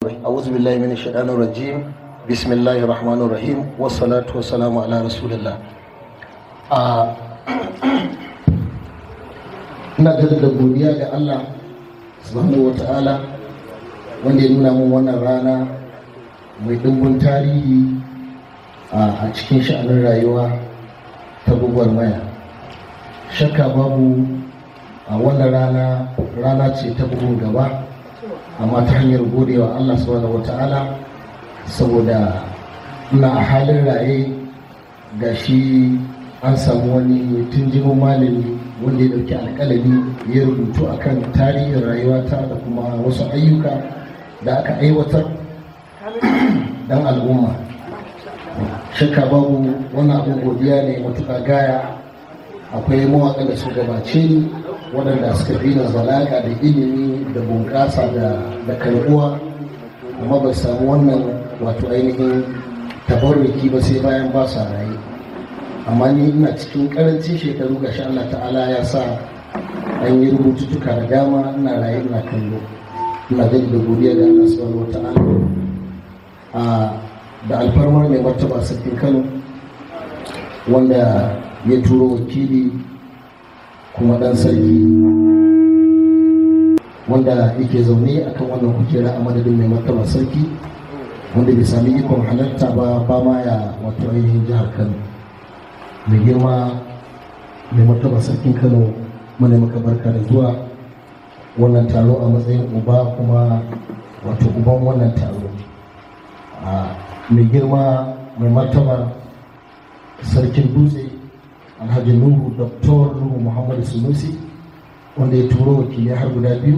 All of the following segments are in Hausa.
أعوذ بالله من الشيطان الرجيم بسم الله الرحمن الرحيم والصلاة والسلام على رسول الله ina da godiya ga Allah subhanahu wa ta'ala wanda ya nuna mun wannan rana mai dimbin tarihi a cikin sha'anin rayuwa ta gwagwarmaya shakka babu a wannan rana rana ce ta bugun gaba amma ta hanyar godewa Allah subhanahu wata'ala saboda ina a halin raye ga shi an samu wani tunjimin malami wanda ya dauki alkalami ya rubutu akan tarihin rayuwata da kuma wasu ayyuka da aka aiwatar dan al'umma shakka babu wannan abin godiya ne matuƙa gaya akwai mawaƙa da su gabace ni waɗanda suka fi na zalaka da ilimi da bunƙasa da karbuwa amma ba samu wannan wato ainihin tabarruki ba sai bayan ba sa raye amma ni ina cikin karancin shekaru ga sha Allah ta'ala ya sa an yi rubututtuka da dama ina raye ina kallo ina gani da godiya da Allah subhanahu wa ta'ala a da alfarmar mai martaba sarkin Kano wanda ya turo wakili kuma dan sarki wanda yake zaune akan wannan kujera a madadin mai martaba sarki wanda bai sami ikon halarta ba ba ma ya wato ainihin jihar kano mai girma mai martaba sarkin kano mana maka barka da zuwa wannan taro a matsayin uba kuma wato uban wannan taro mai girma mai martaba sarkin dutse alhaji nuhu doktor nuhu muhammadu sunusi wanda ya turo wakilai har guda biyu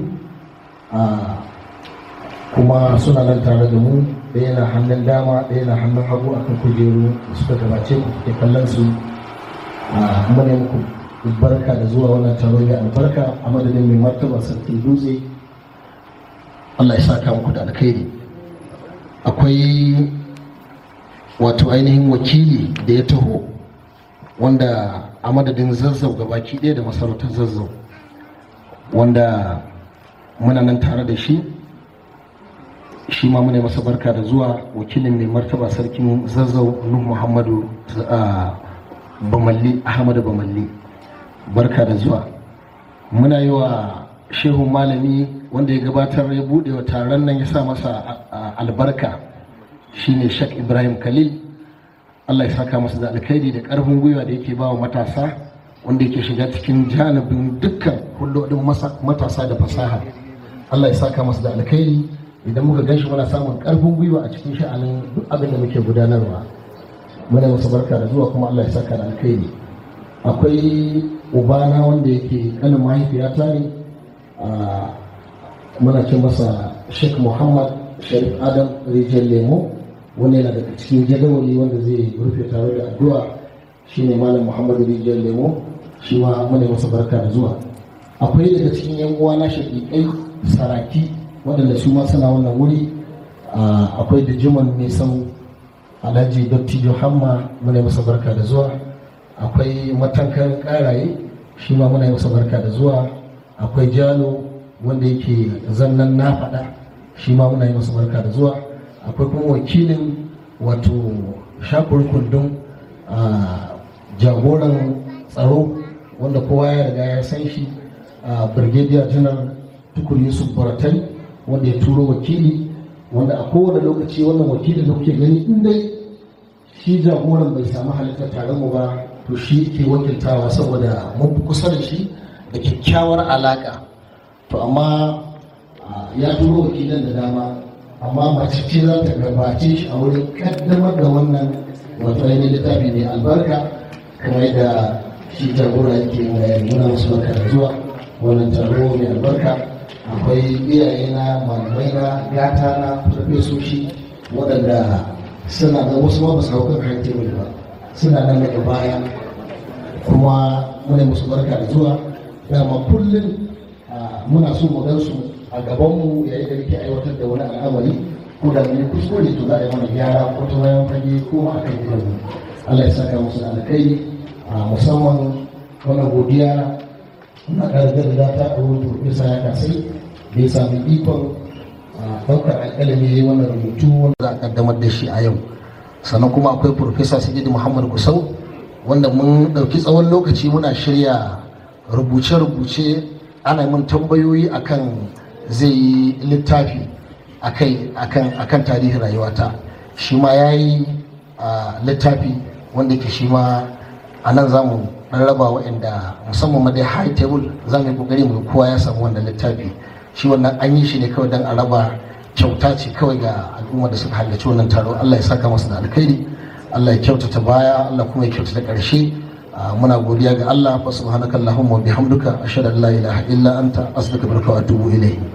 kuma suna nan tare da mu ɗaya na hannun dama ɗaya na hannun hagu akan kujeru da suka gabace ku ke kallon su mune muku barka da zuwa wannan taro ga albarka a madadin mai martaba sarkin dutse allah ya saka muku da alkhairi akwai wato ainihin wakili da ya taho wanda a madadin zazzau gabaki ɗaya da masarautar zazzau wanda muna nan tare da shi shi ma muna masa barka da zuwa wakilin mai martaba sarkin zazzau nuhu muhammadu bamalli ahmadu bamalli barka da zuwa muna yi wa shehu malami wanda ya gabatar ya buɗe wa taron nan ya sa masa albarka shine shek ibrahim khalil allah ya saka masa da alkhairi da ƙarfin gwiwa da yake ba wa matasa wanda yake shiga cikin janibin dukkan hulɗoɗin matasa da fasaha Allah ya saka masa da alkhairi idan muka ganshi muna samun ƙarfin gwiwa a cikin sha'anin duk abin da muke gudanarwa muna masa barka da zuwa kuma Allah ya saka da alkhairi akwai ubana wanda yake kanin mahaifiyata ne muna ce masa Sheikh Muhammad Sharif Adam Rijal Lemo wanda yana daga cikin jadawali wanda zai rufe tare da addu'a shine Malam Muhammad Rijal Lemo shi ma muna masa barka da zuwa akwai daga cikin yan uwa na shaƙiƙai saraki waɗanda su ma suna wannan wuri akwai da jiman nisan alhaji dattijo hamma muna masa barka da zuwa akwai matankan ƙaraye shi ma muna masa barka da zuwa akwai jalo wanda yake zannan na faɗa shi ma muna masa barka da zuwa akwai kuma wakilin wato shakur kundin jagoran tsaro wanda kowa ya riga ya san shi a brigadier general tukur yusuf baratai wanda ya turo wakili wanda a kowane lokaci wannan wakilin da kuke gani in dai shi jagoran bai samu halittar taron mu ba to shi ke wakiltawa saboda mun fi kusa da shi da kyakkyawar alaka to amma ya turo wakilan da dama amma mace ce za ta gabace shi a wurin kaddamar da wannan wato ainihin littafi ne albarka kamar yadda shi jagora yake muna musu barka da zuwa wannan taro mai albarka akwai iyaye na malamai na gata na farfesoshi waɗanda suna da wasu ma ba su hau kan hanke ba suna nan daga baya kuma muna musu barka da zuwa dama kullum muna so mu gan su a gabanmu yayin da muke aiwatar da wani al'amari ko da mun kuskure to za a yi mana gyara ko ta bayan fage ko ma akan gidanmu Allah ya saka musu da alkhairi a musamman wannan godiya na ƙarƙar da ta a wurin profesa ya kasai da ya sami ikon ɗaukar alƙalami ya yi wannan rubutu wanda za a ƙaddamar da shi a yau sannan kuma akwai Profesa Sajidu Muhammad Gusau wanda mun ɗauki tsawon lokaci muna shirya rubuce-rubuce ana mun tambayoyi akan zai yi littafi akan tarihin rayuwata shi ma ya yi littafi wanda ke shi ma a nan za mu raba waɗanda musamman ma dai high table za mu yi ƙoƙari mu kowa ya samu wannan littafi shi wannan an yi shi ne kawai don a raba kyauta ce kawai ga al'umma da suka halarci wannan taro Allah ya saka masu da alkhairi Allah ya kyautata baya Allah kuma ya kyautata ƙarshe muna godiya ga Allah fa subhanaka allahumma wa bihamdika ashhadu an la ilaha illa anta astaghfiruka wa atubu ilayk